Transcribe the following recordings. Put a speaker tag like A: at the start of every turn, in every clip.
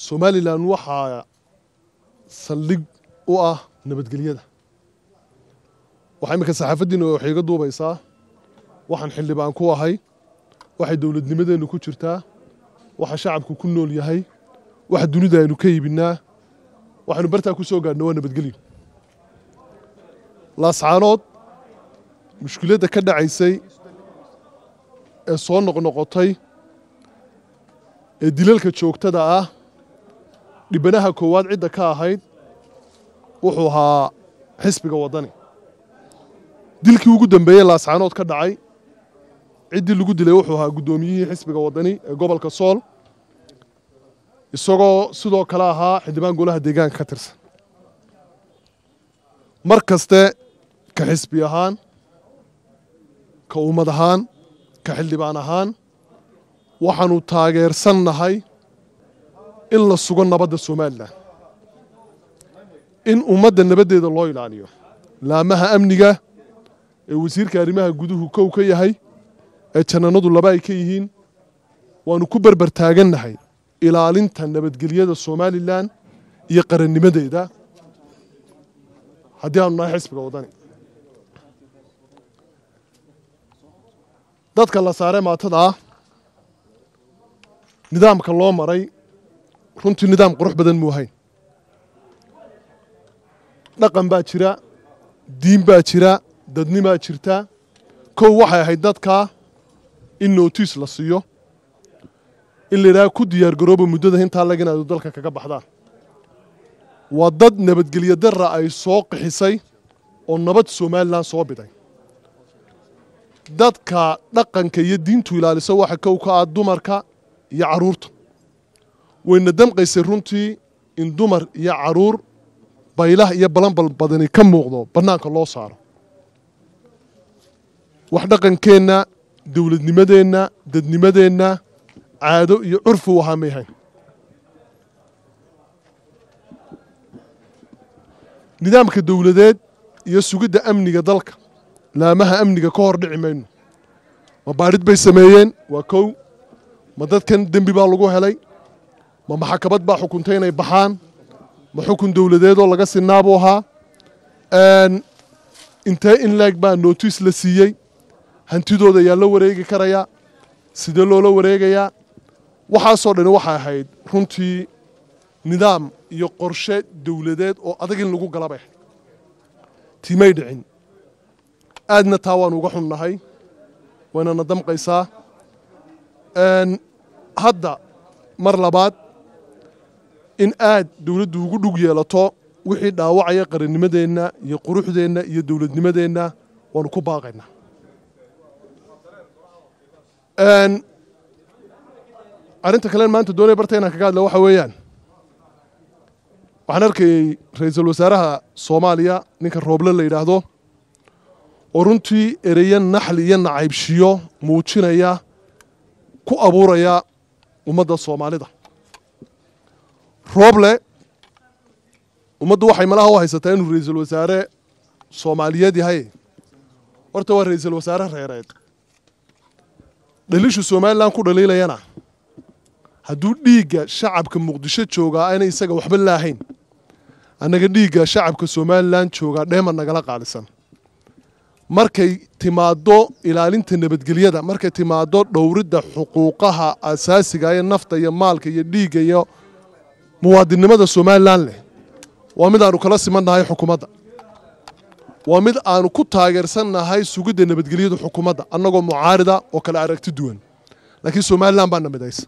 A: somalilan waxaa saldhig u ah nabadgelyada waxaa iminka saxaafaddiina waxay iga duubaysaa waxaan xildhibaan ku ahay waxay dowladnimadeennu ku jirtaa waxa shacabku ku nool yahay waxa dunida aynu ka iibinnaa waxaynu bartaa ku soo gaadhna waa nabadgelyo laascaanood mushkiladda ka dhacaysay ee soo noqnoqotay ee dilalka joogtada ah dhibanaha koowaad cidda ka ahayd wuxuu ahaa xisbiga waddani dilkii ugu dambeeyey laascaanood ka dhacay ciddii lagu dilay wuxuu ahaa guddoomiyihii xisbiga waddani ee gobolka sool isagoo sidoo kale ahaa xildhibaan golaha deegaanka ka tirsan mar kaste ka xisbi ahaan ka ummad ahaan ka xildhibaan ahaan waxaanu taageersannahay in la sugo nabadda somalilan in ummadda nabaddeeda loo ilaaliyo laamaha amniga ee wasiirka arrimaha guduhu kow ka yahay ee jannanadu laba ay ka yihiin waanu ku berber taagannahay ilaalinta nabadgelyada somalilan iyo qarannimadeeda haddii aanu nahay xisbiga waddani dadka la saaree maatada ah nidaamka loo maray runtii nidaam qurux badan muu ahayn dhaqan baa jira diin baa jira dadnimaa jirta kow waxay ahayd dadkaa in nootiis la siiyo in la yidhaha ku diyaar garooba muddada intaa lag inaadu dalka kaga baxdaan waa dad nabadgelyo darra ay soo qixisay oo nabad somalilan soo biday dadka dhaqanka iyo diintu ilaaliso waxa kow ka ah dumarka iyo carruurta wayna damqaysay runtii in dumar iyo carruur baylah iyo balanbal badani ka muuqdo bannaanka loo saaro wax dhaqankeenna dowladnimadeenna dadnimadeenna caado iyo curfu ahaa may hayn nidaamka dowladeed iyo sugidda amniga dalka laamaha amniga ka hor dhici mayno ma baadhid bay sameeyeen waa kow ma dadkan dembi baa lagu helay ma maxakamad baa xukuntay inay baxaan ma xukun dowladeedoo laga sinaabuu ahaa intee in laeg baa nootiis la siiyey hantidooda yaa la wareegi karayaa sidee loola wareegayaa waxaasoo dhani waxay ahayd runtii nidaam iyo qorshe dowladeed oo adag in lagu galabay ahayd timay dhicin aadna taa waanu uga xunnahay waynana damqaysaa hadda mar labaad in aad dowladdu ugu dhug yeelato wixii dhaawacaya qarannimadeenna iyo quruxdeenna iyo dowladnimadeenna waanu ku baaqaynaa arrinta kalen maanta doonaya barta inaan kaga hadla waxa weeyaan waxaan arkayey ra-iisul wasaaraha soomaaliya ninka rooble la yidhaahdo oo runtii ereyo naxli iyo nacaybshiyo muujinaya ku abuuraya ummadda soomaalida rooble ummaddu waxay malaha u haysataa inuu ra-iisul wasaare soomaaliyeed yahay horta waa ra-iisul wasaare reereed dhalishu somalilan ku dhaliilayana hadduu dhiigga shacabka muqdisho joogaa ayna isaga waxba laahayn annaga dhiigga shacabka somalilan joogaa dheema nagala qaalisan markay timaaddo ilaalinta nabadgelyada markay timaaddo dhowridda xuquuqaha asaasiga ee nafta iyo maalka iyo dhiigga iyo muwaadinnimada somalilan leh waa mid aanu kala simannahay xukuumadda waa mid aanu ku taageersannahay sugidda nabadgelyada xukuumadda annagoo mucaarida oo kale aragti duwan laakiin somalilan baa namidaysa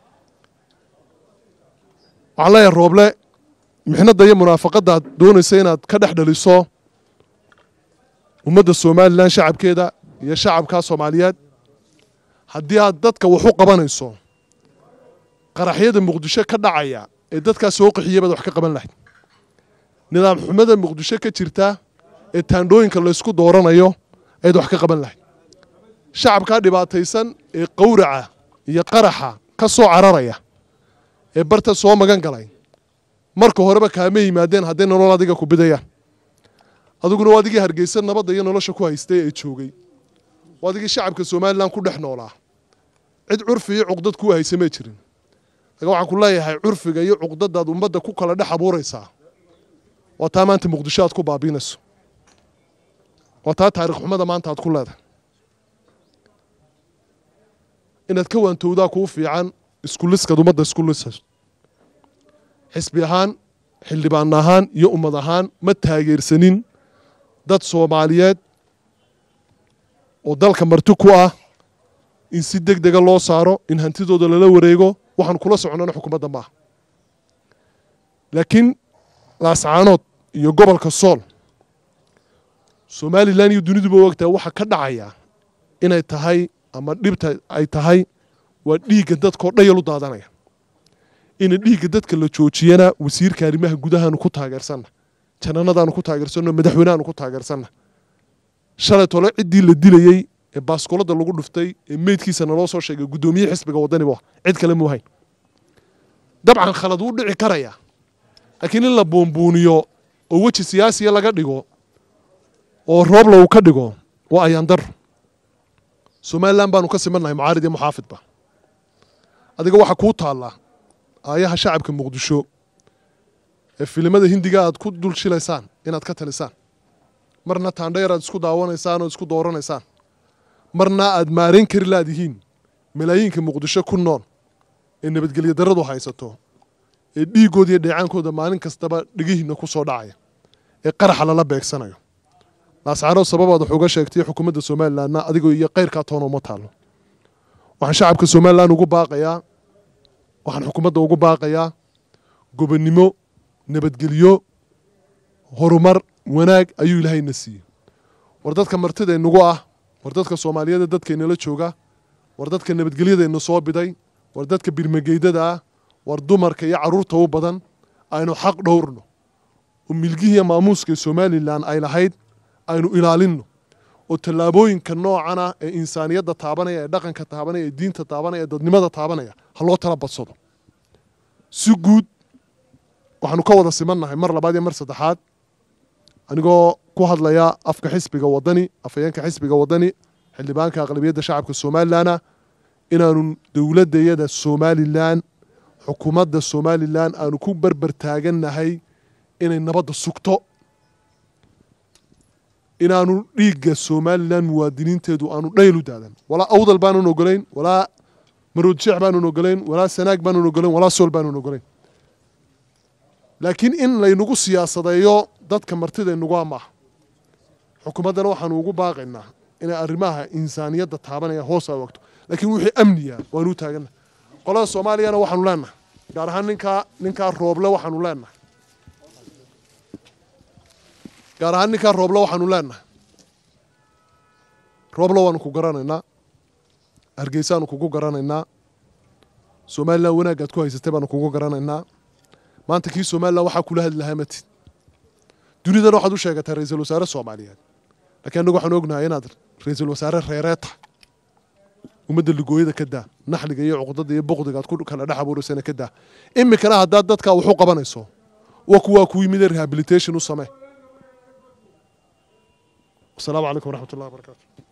A: waxaan leeyahay rooble mixnadda iyo munaafaqaddaad doonaysa inaad ka dhex dhaliso ummadda somalilan shacabkeeda iyo shacabka soomaaliyeed haddii aad dadka wax u qabanayso qaraxyada muqdisho ka dhacaya ee dadkaas soo qixiyay baad wax ka qaban lahayd nidaam xumada muqdisho ka jirta ee taandhooyinka laysku dooranayo ayaad wax ka qaban lahayd shacabkaa dhibaataysan ee qawraca iyo qaraxa ka soo cararaya ee barta soo magan galay marka horeba kaama yimaadeen hadday nolol adiga ku bidayaan adiguna waa adigii hargeysa nabadda iyo nolosha ku haystay ee joogay waa adigii shacabka somalilan ku dhex noolaa cid curfi iyo cuqdad kuu haysa may jirin laga waxaan ku leeyahay curfiga iyo cuqdadaad ummadda ku kala dhex abuuraysaa waa taa maanta muqdisho aad ku baabiinayso waa taa taarikh xumada maanta aad ku leedahay inaad ka waantowdaa kuu fiican iskuliskaad ummadda isku lisayso xisbi ahaan xildhibaan ahaan iyo ummad ahaan ma taageersanin dad soomaaliyeed oo dalka marti ku ah in si deg dega loo saaro in hantidooda lala wareego waxaan kula soconnana xukuumadda maaha laakiin laascaanood iyo gobolka sool somalilan iyo duniduba ogtahay waxa ka dhacaya inay tahay ama dhibta ay tahay waa dhiigga dadkao dhayalu daadanaya ina dhiigga dadka la joojiyana wasiirka arrimaha gudahaanu ku taageersanna jananadaanu ku taageersanno madaxweynehaanu ku taageersanna shalay tole ciddii la dilayey ee baaskuladda lagu dhuftay ee meydkiisana loo soo sheegay guddoomiye xisbiga waddani bu cid kale muu hayn dabcan khalad wuu dhici karaya laakiin in la buunbuuniyo oo weji siyaasiya laga dhigo oo roobla uu ka dhigo waa ayaan daro somalilan baanu ka simannahay mucaarid iyo muxaafidba adiga waxaa kuu taallaa aayaha shacabka muqdisho ee filimada hindiga aad ku dul shilaysaan inaad ka talisaan marna taandheer aad isku daawanaysaan oo isku dooranaysaan marna aad maarayn kari laadihiin malaayiinka muqdisho ku nool ee nabadgelyo darradu haysato ee dhiiggooda iyo dheecaankooda maalin kastaba dhegihiinna ku soo dhacaya ee qaraxa lala beegsanayo laascaanood sababaad wax uga sheegtay xukuumadda somalilanna adigoo iyo kayrkaa toona uma taallo waxaan shacabka somalilan ugu baaqayaa waxaan xukuumadda ugu baaqayaa gobonnimo nabadgelyo horumar wanaag ayuu ilaahayna siiyey war dadka martidaynagu ah war dadka soomaaliyeeda dadkaynala jooga war dadka nabadgelyadayna soo biday war dadka birmageydada ah war dumarka iyo carruurta u badan aynu xaq dhowrno oo milgihiiyo maamuuska somalilan ay lahayd aynu ilaalinno oo tallaabooyinka noocana ee insaaniyadda taabanaya ee dhaqanka taabanaya ee diinta taabanaya ee dadnimada taabanaya ha loo tala badsado si guud waxaanu ka wada simannahay mar labaad iyo mar saddexaad anigoo ku hadlaya afka xisbiga waddani afhayeenka xisbiga waddani xildhibaanka aqlabiyadda shacabka somalilanna inaanu dowladdayada somalilan xukuumadda somalilan aanu ku berber taagannahay inay nabadda sugto inaanu dhiigga somalilan muwaadiniinteedu aanu dhaylu daadan walaa awdal baanan ogolayn walaa maroodjeex baanan ogolayn walaa sanaag baanan ogolayn walaa sool baanan ogolayn laakiin in laynagu siyaasadeeyo dadka martidaynagu maaha xukuumaddana waxaanu ugu baaqaynaa inay arrimaha insaaniyadda taabanaya hoos ay wagto laakiin wixii amniya waanu taagannahay qolada soomaaliyana waxaanu leenahay gaar ahaan ninkaa ninkaa rooble waxaanu leenahay gaar ahaan ninkaa rooble waxaanu leenahay rooble waanu ku garanaynaa hargeysaanu kugu garanaynaa somalilan wanaagaad ku haysatay baanu kugu garanaynaa maanta kii somalilan waxaa kula hadli lahaa matid dunidana waxaad u sheegataa ra-iisul wasaare soomaaliyeed lakiin annagu waxaan ognahay inaad ra-iisul wasaare reereed tahay ummadda ligooyada ka daa naxliga iyo cuqdada iyo boqdiga aad ku kala dhex abuuraysana ka daa iminkana haddaad dadkaa waxu qabanayso wa kuwaa ku yimid rehabilitation u samee wasalaamu calaykum waraxmat ullahi wabarakatu